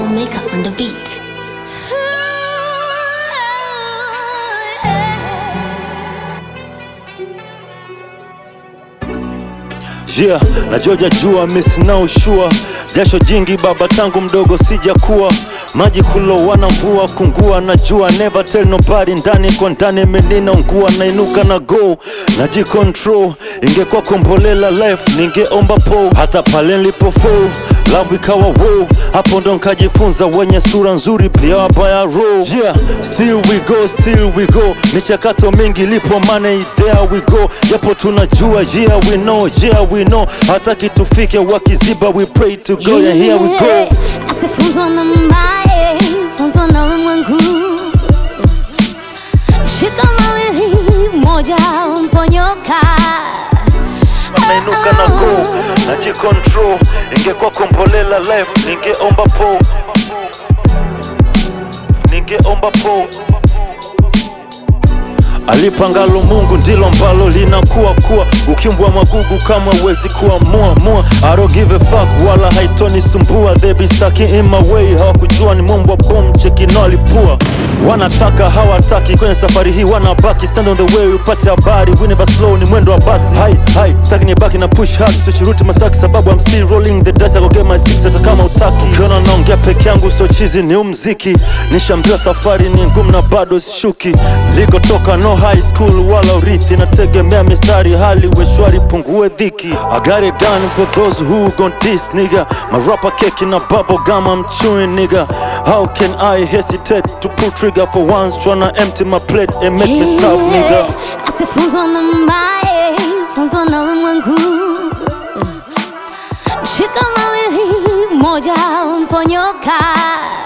Maker on the beat. Yeah, na Georgia jua miss na ushua jasho jingi baba tangu mdogo sijakuwa maji kulowana mvua kungua na jua never tell nobody ndani kwa ndani menina ungua nainuka na go najicontrol ingekuwa kombolela life ningeomba po hata pale nilipofo love ikawa wo hapo ndo nkajifunza wenye sura nzuri pia wabaya roll yeah still we go still we go michakato mingi lipo money there we go japo tunajua yeah we know yeah we know hataki tufike wakiziba we pray to go yeah here we go Asifunzwa na mbaye, funzwa na ulimwengu. Mshika mawili, moja mponyoka. nainuka na go najicontrol ingekuwa kombolela life ningeomba po ningeomba po alipangalo Mungu ndilo ambalo linakuwa kuwa ukimbwa magugu kama uwezi kuamua mua I don't give a fuck wala haitoni sumbua they be stuck in my way hawakujua ni mumbwa bom chekino alipua wanataka hawataki kwenye safari hii wanabaki stand on the way upate habari we never slow ni mwendo wa basi hai hai staki ni baki na push hard switch masaki sababu I'm still rolling the dice I go get my six hata kama utaki ukiona naongea peke yangu so chizi ni umziki nishambiwa safari ni ngumu na bado sishuki nilikotoka no high school wala urithi nategemea mistari hali weshwari pungue dhiki I got it done for those who gon diss nigga marapa keki na bubble gum I'm chewing nigga how can I hesitate to pull trigger for once tryna empty my plate and make me stop nigga Asifunzwa na mbaye, funzwa na ulimwengu. Mshika mawili, moja mponyoka.